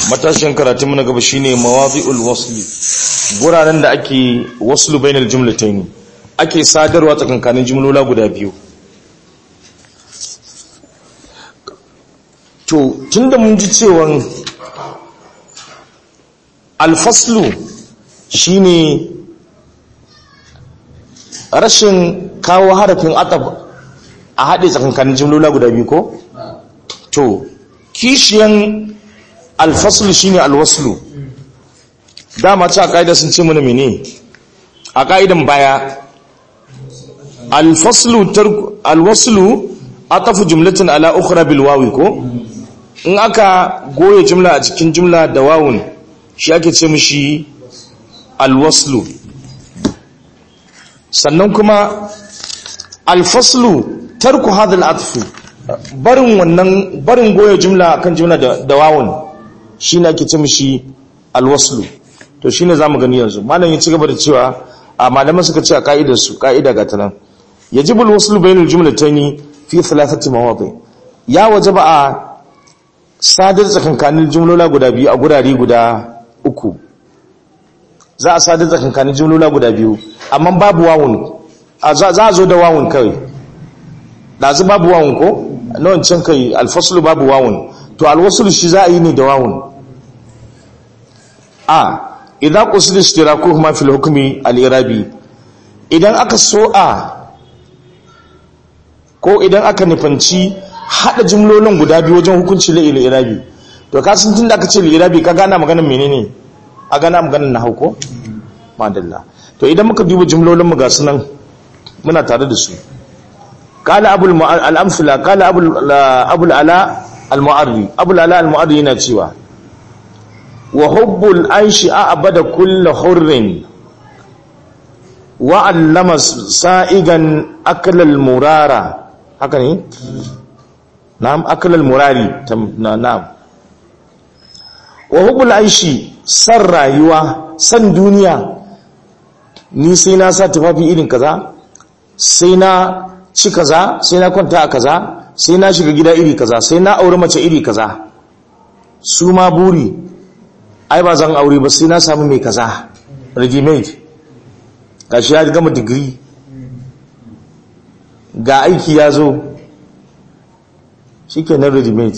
matashin karatun na gaba shine mawazi'ul wasli guraren da ake waslu bainal jumlatayn ake sadarwa tsakankanin jumlola guda biyu to tunda mun ji cewan alfaslu shine rashin kawo harafin atab a haɗe tsakankanin jumlola guda biyu ko to kishiyan alfaslu shine alwaslu dama ce a ka'ida sun ce mana mene a ka'idan baya alfaslu alwaslu atafu jumlatin ala ukhra bil wawi ko in aka goye jumla a cikin jumla da wawun shi ake ce mishi alwaslu sannan kuma alfaslu tarku hadal atfu barin wannan barin goye jumla kan jumla da wawun shi ne ake ce mishi alwaslu to shine zamu gani yanzu malam ya ci gaba da cewa a malaman suka ce a ka'idar su ka'ida ga tanan yajibu alwaslu bainal jumlatayn fi thalathati mawadi ya wajaba a sadar tsakankanin jumlola guda biyu a gurare guda uku za a sadar tsakankanin jumlola guda biyu amma babu wawun za a zo da wawun kawai ɗazu babu wawun ko na wancan kai alfaslu babu wawun to alwaslu shi za a yi ne da wawun a idan qusida istirakuhuma fil hukmi al-irabi idan aka so a ko idan aka nufanci hada jumlolin guda biyu wajen hukunci la irabi to ka sun tunda aka ce irabi ka gana maganar menene a gana maganar nahwu ko madalla to idan muka duba jumlolin mu ga sunan muna tare da su qala abul al-amsala qala abul abul ala al-mu'arri abul ala al-mu'arri yana cewa wa hubbul aishi abada kullu hurrin wa allama sa'igan aklal murara haka ne na'am aklal murari na'am wa hubbul aishi san rayuwa san duniya ni sai na sa tufafi irin kaza sai na ci kaza sai na kwanta a kaza sai na shiga gida iri kaza sai na aure mace iri kaza su ma buri ai ba zan aure ba sai na samu mai kaza ready made gashi ya gama digiri ga aiki ya zo shi ke nan ready made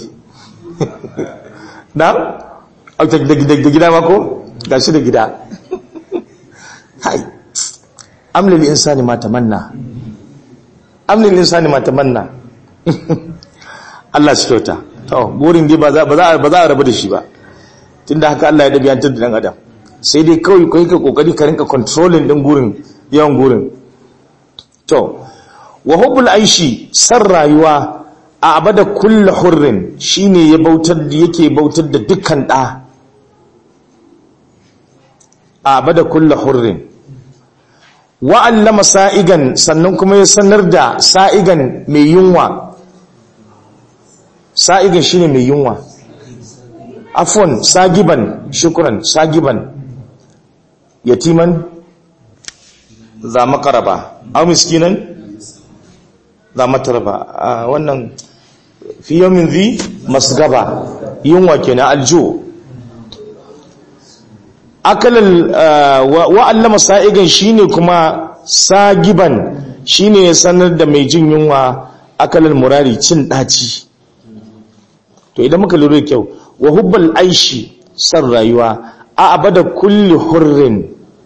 na? da gida mako? gashi da gida hai amlil insani ma tamanna amlil insani ma tamanna Allah shi kyauta to burin dai ba za a rabu da shi ba tunda haka Allah ya dabiyantar da dan adam sai dai kawai kai ka kokari ka rinka controlling din gurin yawan gurin to wa hubbul aishi san rayuwa a abada kullu hurrin shine ya bautar da yake bautar da dukkan da a abada kullu hurrin wa allama sa'igan sannan kuma ya sanar da sa'igan mai yunwa sa'igan shine mai yunwa afon sagiban shukuran sagiban yatiman za makaraba au miskinan za matarba wannan fi yomin zi masgaba yunwa kenan aljo akalal wa'allama sa'igan shine kuma sagiban shine ya sanar da mai jin yunwa akalal murari cin daci to idan muka lura kyau wa hubbal aishi san rayuwa a abada kulli hurrin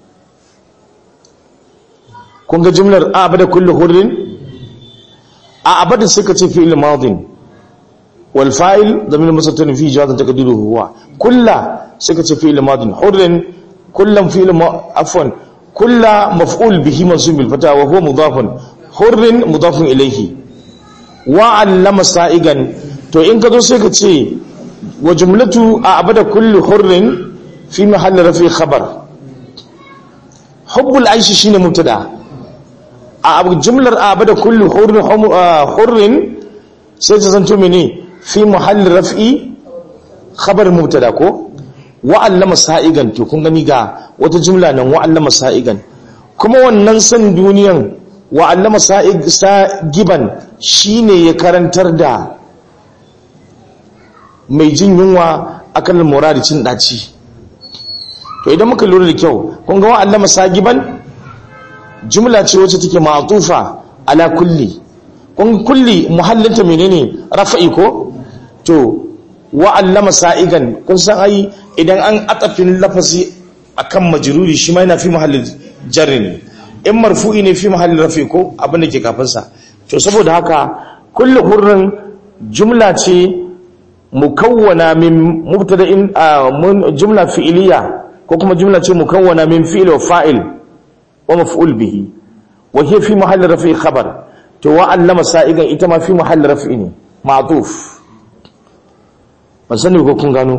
kun ga jumlar a abada kulli hurrin a abada suka ce fi'il madin wal fa'il zamir musattani fi jawazan taqdiruhu huwa kulla suka ce fi'il madin hurrin kullam fi'il afwan kulla maf'ul bihi mansub bil fata wa huwa mudafun hurrin mudafun ilayhi wa allama sa'igan to in ka zo sai ka ce wa jumlatu a abada kulli hurrin fi mahalli rafi khabar hubbul aishi shine mubtada a jumlar a abada kulli hurrin sai ta zanto mene fi mahalli rafi khabar mubtada ko wa allama sa'igan to kun gani ga wata jumla nan wa allama sa'igan kuma wannan san duniyan wa allama sa'igan shine ya karantar da mai jin yunwa akan muradi cin daci to idan muka lura da kyau kun ga wa'allama sagiban jumla ce wacce take ma'tufa ala kulli kun kulli muhallinta menene rafa'i ko to wa'allama sa'igan kun san ai idan an atafin lafazi akan majruri shi ma yana fi mahallin jarri ne in marfu'i ne fi mahallin rafi ko abin da ke kafin sa to saboda haka kullu hurrin jumla ce mukawwana min mubtada'in jumla fi'iliya ko kuma jumla ce mukawwana min fi'il wa fa'il wa maf'ul bihi wa hiya fi mahallin rafi khabar to wa'allama sa'igan ita ma fi mahallin rafi ne ma'tuf ban sani ko kun gano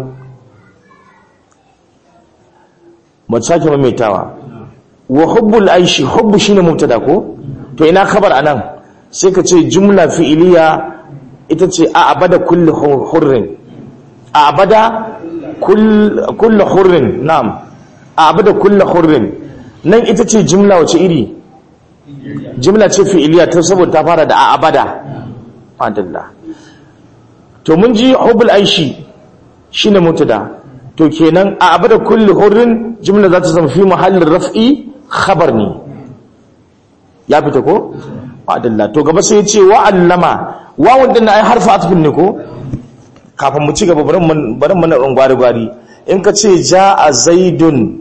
ba sake maimaitawa wa hubbul aishi hubbu shine mubtada ko to ina khabar anan sai ka ce jumla fi'iliya ita ce a abada kulli hurrin a abada kulli hurrin na'am a abada kulli hurrin nan ita ce jumla wace iri jumla ce fi'iliya ta saboda ta fara da a abada fadillah to mun ji hubbul aishi shine mubtada to kenan a abada kulli hurrin jumla za ta zama fi mahallin raf'i khabar ne ya fita ko adalla to gaba sai ya ce wa allama wawun din ai harfa atfin ne ko kafin mu ci gaba bari mun bari mun ran gwari gwari in ka ce jaa zaidun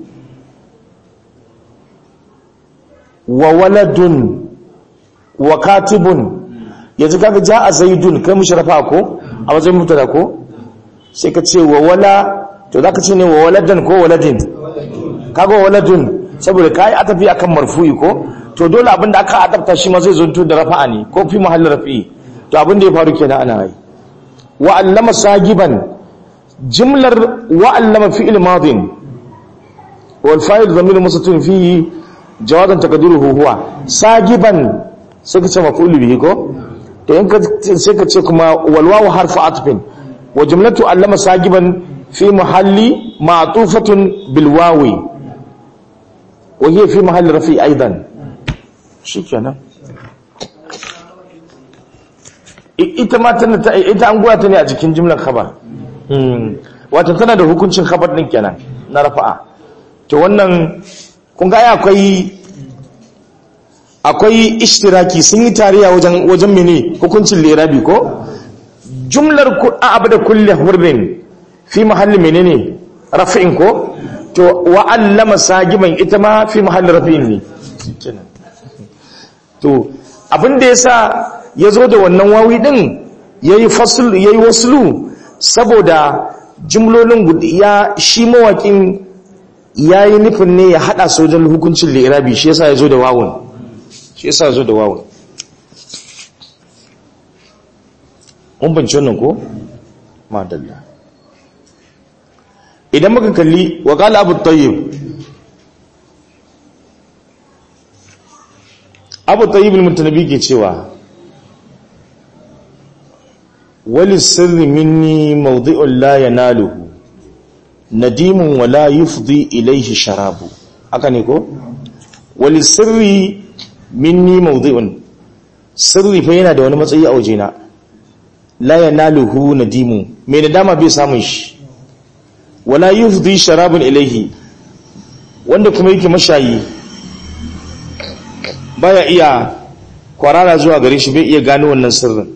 wa waladun wa katibun yanzu kaga jaa zaidun kai mushrafa ko a wajen mutada ko sai ka ce wa wala to zaka ce ne wa waladan ko waladin kaga waladun saboda kai atafi akan marfu'i ko to dole abinda aka adabta shi ma zai zonto da rafa'a ne ko fi mahallin rafi'i to abin da ya faru kenan ana yi wa allama sagiban jimlar wa allama fi'il madin wal fa'il dhamir musatun fihi jawadan taqdiruhu huwa sagiban sai ka ce maf'ul bihi ko to in ka sai ka ce kuma wal wawu harfu atfin wa jumlatu allama sagiban fi mahalli ma'tufatun bil wawi wa hiya fi mahalli rafi aidan shikenan ita ma tana ta ita an goya ta ne a cikin jimlar khabar wato tana da hukuncin khabar din kenan na rafa'a to wannan kun ga akwai akwai ishtiraki sun yi tariya wajen wajen mene hukuncin lirabi ko jumlar abada kulli hurrin fi mahalli menene raf'in ko to wa allama sagiban ita ma fi mahalli raf'in ne to abin da yasa ya zo da wannan wawi ɗin ya yi waslu saboda jimlolin ya shi mawaƙin ya yi nufin ne ya haɗa sojan hukuncin lirabi shi yasa ya zo da wawun shi yasa ya zo da wawun mun banci wannan ko? madalla idan muka kalli wa ƙala abu tayyib abu tayyib mutanabi ke cewa wali sirri minni mawdi'un la yanaluhu nadimun wa la yufdi ilayhi sharabu haka ne ko wali sirri minni mawdi'un sirri fa yana da wani matsayi a wajena la yanaluhu nadimu me nadama bai samun shi wala yufdi sharabun ilayhi wanda kuma yake mashayi baya iya kwarara zuwa gare shi bai iya gano wannan sirrin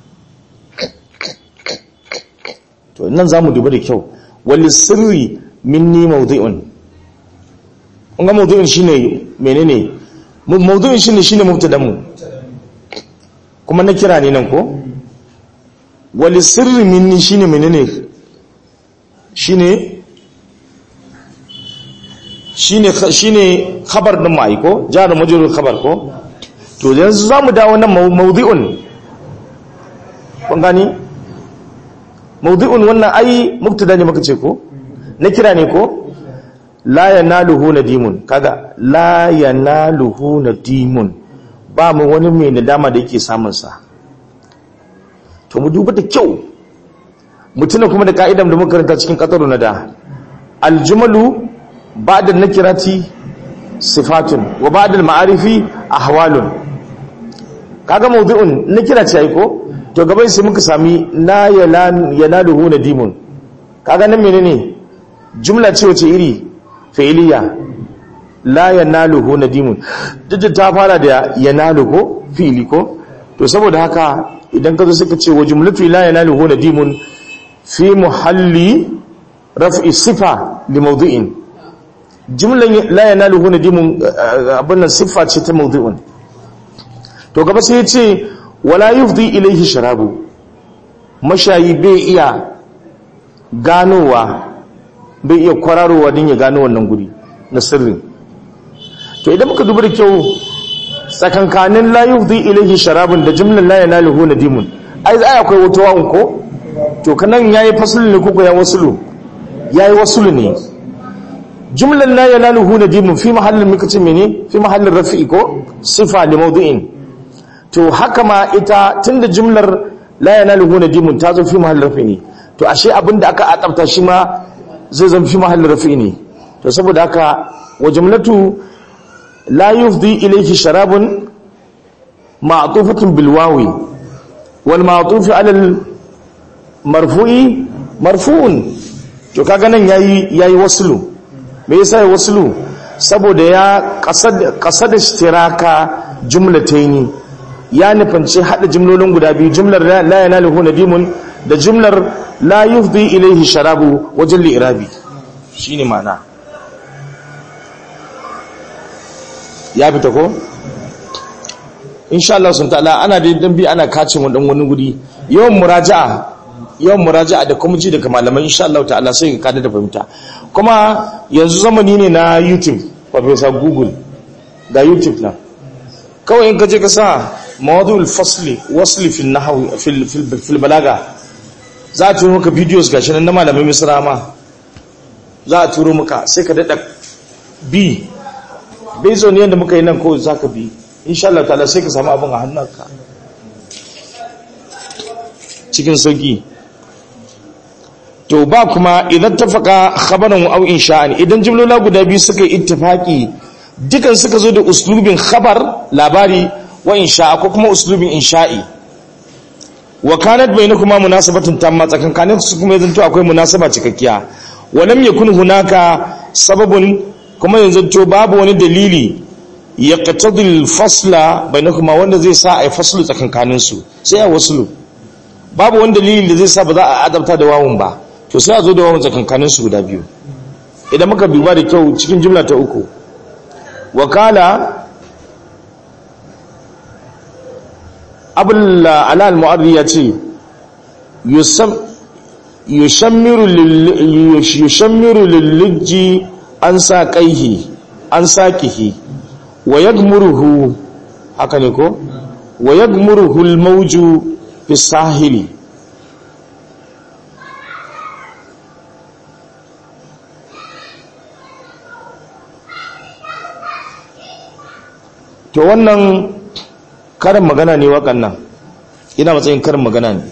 to nan za mu duba da kyau wali sirri minni mawdu'un kun ga mawdu'un shine menene mawdu'un shine shine mubtadan mu kuma na kira ne nan ko wali sirri minni shine menene shine shine shine khabar din mai ko jar majrur khabar ko to yanzu zamu dawo nan mawdu'un kun gani mawdu'un wannan ai mubtada ne muka ce ko na kira ne ko la yanaluhu nadimun kaga la yanaluhu nadimun ba mu wani mai nadama da yake samun sa to mu duba da kyau mutuna kuma da ka'idan da muka karanta cikin qataru nada aljumalu ba'da nakirati sifatun wa ba'da al-ma'arifi ahwalun kaga mawdu'un nakira ce ai ko to gaban sai muka sami la yanaluhu nadimun kaga nan menene jumla ce wace iri fi'iliya la yanaluhu nadimun duk da ta fara da yanalu ko fi'ili ko to saboda haka idan ka zo suka ce wa jumlatu la yanaluhu nadimun fi muhalli raf'i sifa li mawdu'in jumlan la yanaluhu nadimun abin nan sifa ce ta mawdu'un to gaba sai ya ce wala yufdi ilayhi sharabu mashayi bai iya ganowa bai iya kwararowa din ya gano wannan guri na sirri to idan muka duba da kyau tsakankanin la yufdi ilayhi sharabun da jumlan la yanaluhu nadimun ai za akwai wata wa'un ko to kanan yayi fasulu ne ko ya wasulu yayi wasulu ne jumlan la yanaluhu nadimun fi mahallin muka ce mene fi mahallin rafi'i ko sifa li mawdu'in to haka ma ita tunda jumlar la yanaluhu nadimun ta zo fi mahallin rafi'i ne to ashe abinda aka akabta shi ma zai zama fi mahallin rafi'i ne to saboda haka wa jumlatu la yufdi ilayhi sharabun ma'tufatun bil wawi wal ma'tuf ala al marfu'i marfu'un to kaga nan yayi yayi waslu me yasa yayi waslu saboda ya qasad qasad ishtiraka jumlataini ya nufanci hada jumlolin guda biyu jumlar la yanaluhu nadimun da jumlar la yufdi ilayhi sharabu wajen li'irabi shine ma'ana ya fita ko insha Allah sun ta'ala ana da dan bi ana kace mu dan wani guri yawan muraja'a yawan muraja'a da kuma ji daga malaman insha Allah ta'ala sai ka kada da fahimta kuma yanzu zamani ne na YouTube Professor Google ga YouTube na kawai in ka je ka sa mawadul fasli wasli fil nahwi fil fil balaga za a turo maka videos gashi nan na malamai misra ma za a turo maka sai ka dada bi based on yadda muka yi nan ko za ka bi insha Allah ta'ala sai ka samu abin a hannunka cikin sauki to ba kuma idan tafaka khabaran aw insha'an idan jumlola guda biyu suka yi ittifaki dukan suka zo da uslubin khabar labari wa insha'a ko kuma uslubin insha'i wa kanat bainakuma munasabatun tamma tsakankanin su kuma yanzu akwai munasaba cikakkiya wa lam yakun hunaka sababun kuma yanzu to babu wani dalili ya qatadil fasla bainakuma wanda zai sa ai faslu tsakankanin su sai a waslu babu wani dalili da zai sa ba za a adabta da wawun ba to sai a zo da wawun tsakankanin su guda biyu idan muka duba da kyau cikin jumla ta uku wakala abul alal mu'arri ya ce yushammiru lillijji an sa kaihi an sakihi wa yagmuruhu haka ne ko wa yagmuruhu almawju fi sahili to wannan karin magana ne wakan nan ina matsayin karin magana ne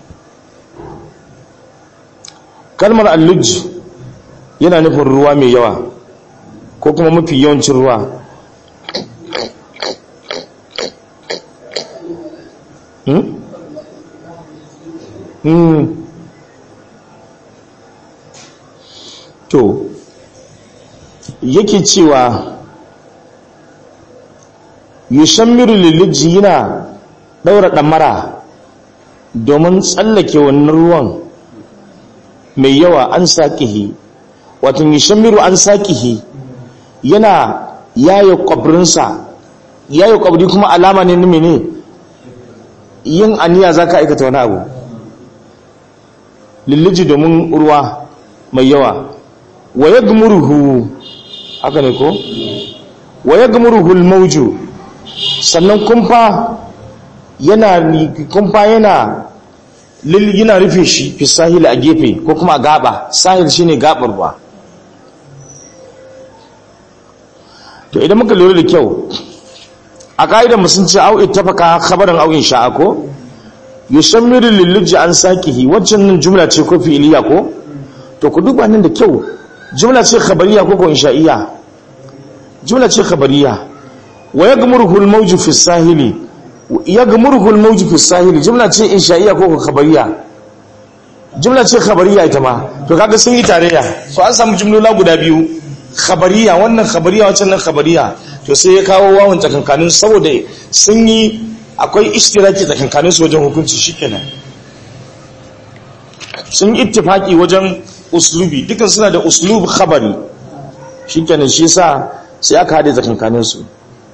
kalmar alluj yana nufin ruwa mai yawa ko kuma mafi yawancin ruwa to yake cewa yushammiru liliji yana daura damara domin tsallake wannan ruwan mai yawa an saƙihi wato yushammiru an saƙihi yana yayo kwabrinsa yayo kwabri kuma alama ne na mene yin aniya za ka aikata wani abu lilliji domin ruwa mai yawa wa ya haka ne ko wa ya mauju sannan kumfa yana kumfa yana yana rufe shi fi sahil a gefe ko kuma a gaba sahil shine gabar ruwa to idan muka lura da kyau a ka'idar mu sun ce au ittafaka khabaran au insha'a ko yushammiru lilluji an sakihi waccan nan jumla ce ko fi'iliya ko to ku duba nan da kyau jumla ce khabariya ko ko insha'iyya jumla ce khabariya wa yagmuruhu al-mawju fi as-sahili yagmuruhu al-mawju fi as-sahili jumla ce insha'iyya ko ko khabariya jumla ce khabariya ita ma to kaga sun yi tarayya so an samu jumlola guda biyu khabariya wannan khabariya wancan nan khabariya to sai ya kawo wawan tsakankanin saboda sun yi akwai ishtiraki tsakankanin su wajen hukunci shikenan sun yi ittifaki wajen uslubi dukan suna da uslub khabari shikenan shi yasa sai aka hade tsakankanin su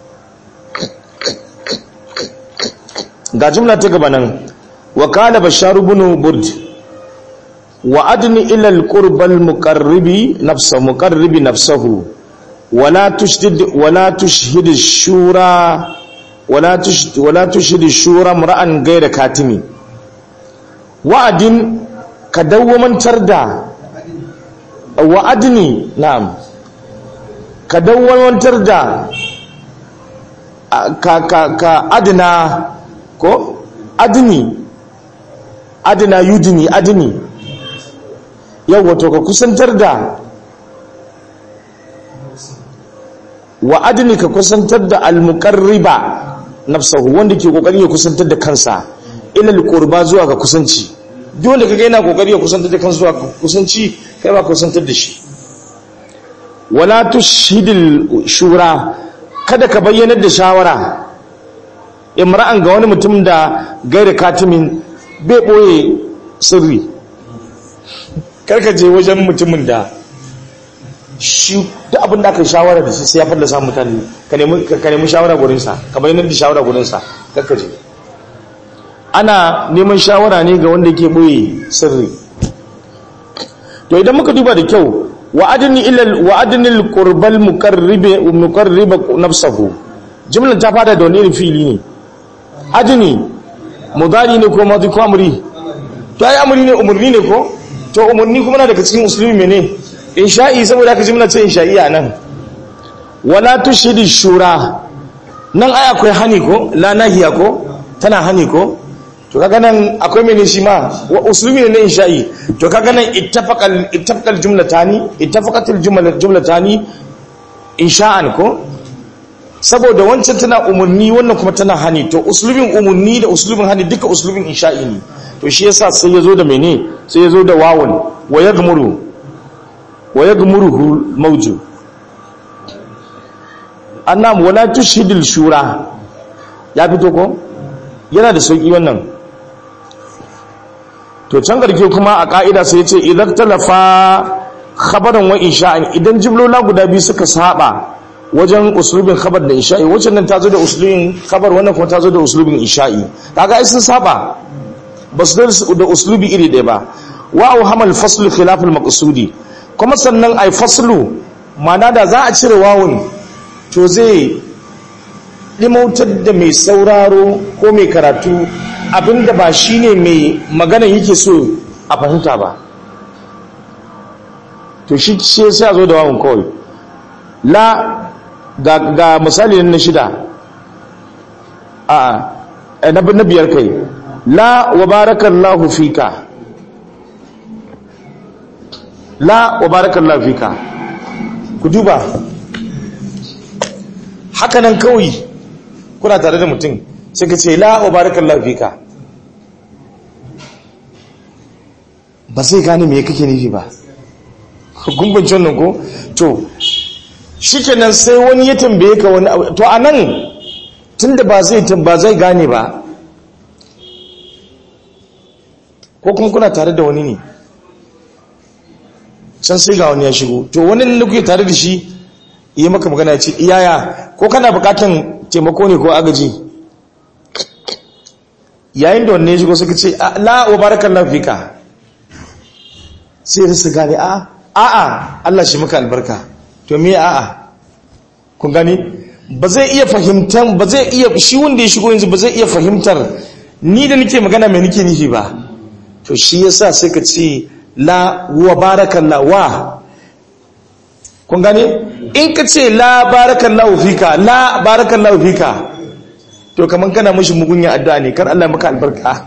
ga jumla ta gaba nan wa qala bashar ibn burd wa adni ila al-qurba al-muqarribi nafsa muqarribi nafsahu wala tushdid wala tushhid ash-shura wala tushhid wala tushhid ash-shura mar'an ghayra katimi wa'adin ka dawwamantar da wa'adni na'am ka dawwamantar da ka ka ka adna ko adni adna yudni adni yawa to ka kusantar da wa adni ka kusantar da almuqarriba nafsahu wanda ke kokari ya kusantar da kansa ila alqurba zuwa ga kusanci duk wanda kaga yana kokari ya kusantar da kansa zuwa ga kusanci kai ba kusantar da shi wala tushhidil shura kada ka bayyanar da shawara imra'an ga wani mutum da gaira katimin bai boye sirri karka je wajen mutumin da shi duk abin da aka shawara da shi sai ya fallasa mutane ka nemi shawara gurinsa ka bayanar da shawara gurinsa karka je ana neman shawara ne ga wanda ke boye sirri to idan muka duba da kyau wa'adni ila wa'adni al-qurbal muqarribi muqarriba nafsuhu jumlan ta fada da wani irin fili ne adni mudari ne ko madi ko amri to ai amri ne umurni ne ko to umurni kuma na daga cikin musulmi mene insha'i saboda ka jumla ce insha'i a nan wala tushidi shura nan ai akwai hani ko la nahiya ko tana hani ko to kaga nan akwai mene shi ma wa uslubi ne na insha'i to kaga nan ittafaqal ittafaqal jumlatani ittafaqatil jumlatani insha'an ko saboda wancan tana umarni wannan kuma tana hani to uslubin umarni da uslubin hani duka uslubin insha'i ne to shi yasa sai yazo da mene sai yazo da wawun wa yagmuru wa yagmuruhu mawju annam wala tushhidil shura ya fito ko yana da sauki wannan to can garke kuma a ka'ida sai yace idan talafa khabaran wa insha'in idan jumlola guda biyu suka saba wajen uslubin khabar da isha'i wacce nan ta zo da uslubin khabar wannan kuma ta zo da uslubin isha'i kaga ai sun saba ba su da uslubi iri ɗaya ba wa au hamal faslu khilaf al maqsudi kuma sannan ai faslu mana da za a cire wawun to zai limautar da mai sauraro ko mai karatu abinda ba shine mai magana yake so a fahimta ba to shi sai sai zo da wawun kawai la ga, ga misali na shida a na na biyar kai la wa barakallahu fika la wa barakallahu fika ku duba hakanan kawai kuna tare da mutum sai ka ce la wa barakallahu fika ba sai gane me kake nufi ba gumbanci wannan ko to shikenan sai wani ya tambaye ka wani abu to anan tunda ba zai ba zai gane ba ko kuma kuna tare da wani ne can sai ga wani ya shigo to wani da kuke tare da shi yi maka magana ce iyaya ko kana bukatan taimako ne ko agaji yayin da wanne ya shigo suka ce la wa barakallahu fika sai su gane a a'a Allah shi maka albarka to me a'a kun gani ba zai iya fahimtar ba zai iya shi wanda ya shigo yanzu ba zai iya fahimtar ni da nake magana mai nake nufi ba to shi yasa sai ka ce la wa barakallahu wa kun gani in ka ce la barakallahu fika la barakallahu fika to kaman kana mishi mugunya addu'a ne kar Allah maka albarka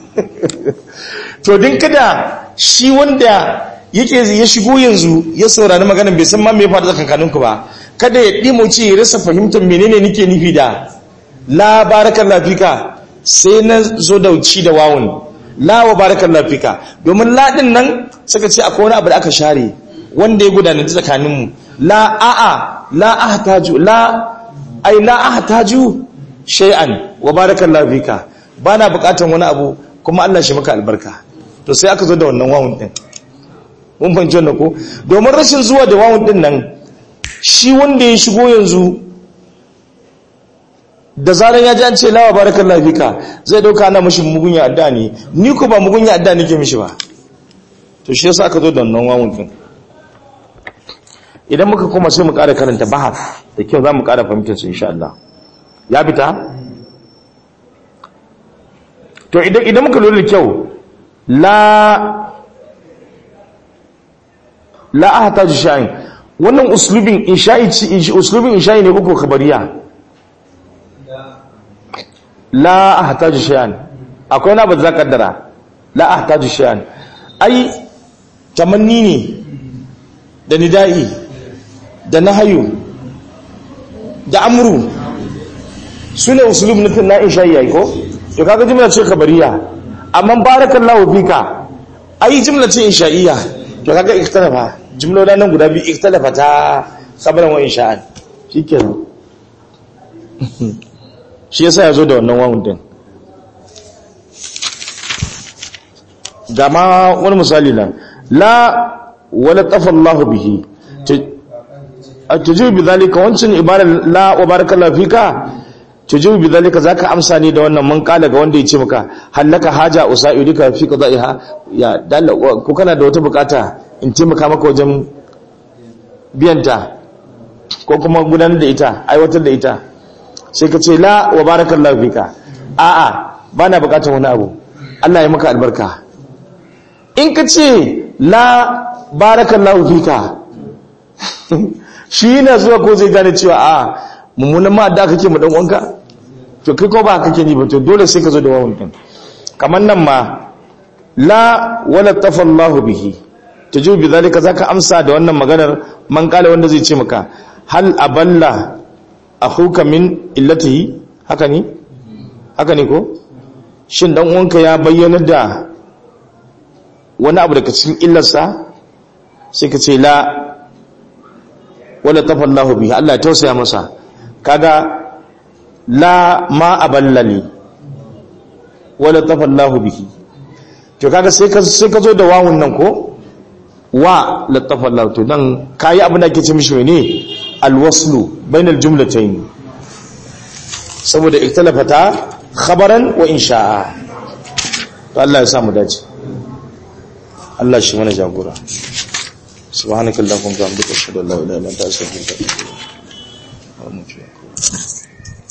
to din kada shi wanda yake ya shigo yanzu ya saurari maganar bai san ma me faɗa tsakankaninku ba kada ya ɗimo ce ya rasa fahimtar menene nake nufi da la barakan lafika sai na zo da ci da wawun la wa barakallahu fika domin la din nan suka ce akwai wani abu da aka share wanda ya gudana tsakanin mu la a'a la ahtaju la ai la ahtaju shay'an wa barakallahu fika bana bukatan wani abu kuma Allah shi maka albarka to sai aka zo da wannan wawun din mun fahimci wannan ko domin rashin zuwa da wawun din nan shi wanda ya shigo yanzu da zaran ya ji an ce lawa barakan lafika zai dauka ana mashi mugunya adda ne ni ko ba mugunya adda nake mishi ba to shi yasa aka zo da wannan wawun din idan muka koma sai mu ƙara karanta bahaf da kyau za mu ƙara fahimtar su insha Allah ya fita to idan idan muka lura da kyau la la ahtaju shay'in wannan uslubin insha'i uslubin insha'i ne uku kabariya la ahtaju shay'an akwai na ba za kaddara la ahtaju shay'an ai tamanni ne da nida'i da nahayu da amru sune uslub na na insha'i yayi ko to kaga jimla ce kabariya amma barakallahu fika ai jimla ce insha'iyya to kaga ikhtalafa jimlolin nan guda biyu ikhtalafa ta khabaran wa insha'an shikenan shi yasa yazo da wannan wawun din ga ma wani misali nan la wala tafallahu bihi tujibu bi zalika wancin ibarar la wa barakallahu fika tujibu bi zalika zaka amsa ni da wannan mun kala ga wanda ya ce maka hallaka haja usaidika fi qada'iha ya dalla ko kana da wata bukata in taimaka maka wajen biyanta ko kuma gudanar da ita aiwatar da ita sai ka ce la wa barakallahu fika a'a bana bukatar wani abu Allah ya maka albarka in ka ce la barakallahu fika shi yana zuwa ko zai gane cewa a mummunan ma da kake mu dan wanka to kai ko ba kake ni ba to dole sai ka zo da wawan din kamar nan ma la wala tafallahu bihi tajibu bi zalika zaka amsa da wannan maganar man kala wanda zai ce maka hal aballa akhuka min illatihi haka ne haka ne ko shin dan uwanka ya bayyana da wani abu daga cikin illarsa sai ka ce la wala tafallahu bihi Allah ya tausaya masa kaga la ma aballani wala tafallahu bihi to kaga sai ka sai ka zo da wawun nan ko wa la tafallahu to dan kai abin da ake ce mishi ne alwaslu bainal jumlatayn saboda iktalafata khabaran wa insha'a to Allah ya samu dace Allah shi mana jagora subhanakallahumma wa bihamdika ashhadu an la ilaha illa anta astaghfiruka wa atubu ilaik